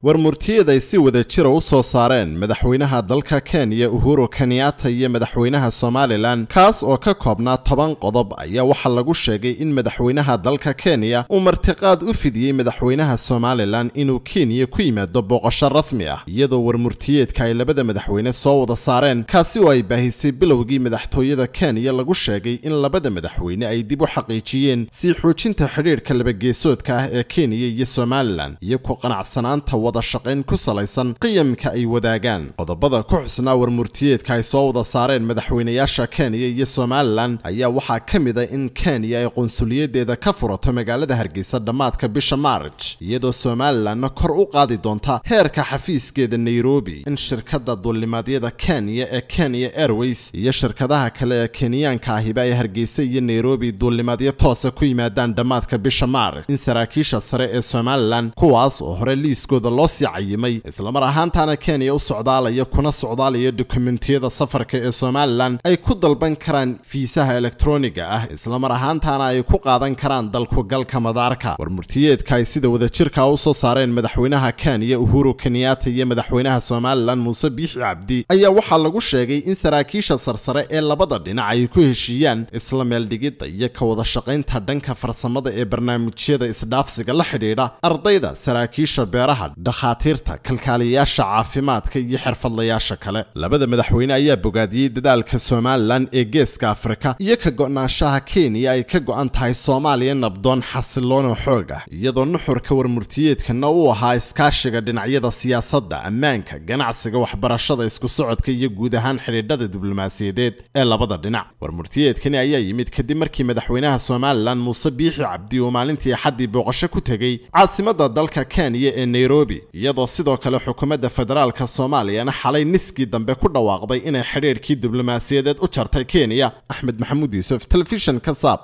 war murtiyeed ay si wada jira u soo saareen madaxweynaha dalka kenya uhuru kenyatta iyo madaxweynaha somalilan kaas oo ka koobnaa toban qodob ayaa waxaa lagu sheegay in madaxweynaha dalka kenya uu martiqaad u fidiyey madaxweynaha somalilan inuu kenya ku yimaado booqasho rasmi ah iyadoo war murtiyeedka ay labada madaxweyne soo wada saareen kaasi oo ay baahisay bilowgii madaxtooyada kenya lagu sheegay in labada madaxweyne ay dib u xaqiijiyeen sii xoojinta xidhiidhka labageesoodka ah ee kenya iyo somalilan iyo ku qanacsanaanta wada shaqayn ku salaysan qiyamka ay wadaagaan qodobada ku xusnaa war murtiyeedka ay soo wada saareen madaxweynayaasha kenya iyo somalilan ayaa waxaa ka mid a in kenya ay qunsuliyadeeda ka furato magaalada hargeysa dhammaadka bisha maarj iyadoo somalilanna kor u qaadi doonta heerka xafiiskeeda nairobi in shirkadda duulimaadyada kenya ee kenya airways iyo shirkadaha kale ee kenyaanka ahiba ay hargeysa iyo nairobi duulimaadyo toosa ku yimaadaan dhammaadka bisha maarj in saraakiisha sare ee somalilan kuwaas oo hore liiskooda loo sii cayimay islamar ahaantaana kenya u socdaalaya kuna socdaalaya dokumentiyada safarka ee somalilan ay ku dalban karaan fiisaha elektroniga ah islamar ahaantaana ay ku qaadan karaan dalkugalka madaarka war murtiyeedka ay sida wadajirka u soo saareen madaxweynaha kenya uhuru kenyatta iyo madaxweynaha somalilan muuse biixi cabdi ayaa waxaa lagu sheegay in saraakiisha sarsare ee labada dhinac ay ku heshiiyaan isla meeldhigidda iyo ka wada shaqaynta dhanka farsamada ee barnaamijyada isdhaafsiga la xidhiidha ardayda saraakiisha beeraha dhakhaatiirta kalkaaliyayaasha caafimaadka iyo xirfadlayaasha kale labada madaxweyne ayaa bogaadiyey dadaalka somalilan ee geeska afrika iyo ka go'naanshaha kenya ay ka go'an tahay soomaaliya nabdoon xasiloona xoog ah iyadoo nuxurka warmurtiyeedkana uu ahaa iskaashiga dhinacyada siyaasadda ammaanka ganacsiga waxbarashada isku socodka iyo guud ahaan xidhiidhada diblomaasiyadeed ee labada dhinac warmurtiyeedkani ayaa yimid kadib markii madaxweynaha somalilan muuse biixi cabdi uu maalintii axaddii booqasho ku tegey caasimadda dalka kenya ee nairobi iyadoo sidoo kale xukuumadda federaalka soomaaliyana xalay niskii dambe ku dhawaaqday inay xidhiidhkii diblomaasiyadeed u jartay kenya axmed maxamuud yuusuf telefishinka saab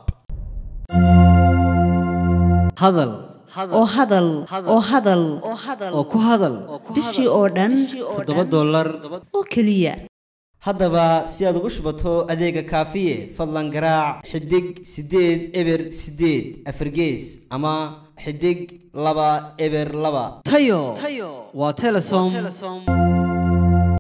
hadal oo hadal oo hadal oo ku hadal bishii oo dhan toddoba dollar oo keliya haddaba si aad ugu shubato adeega kaafiye fadlan garaac xidig siddeed eber siddeed afargees ama xidig laba eber laba tayo waa telesom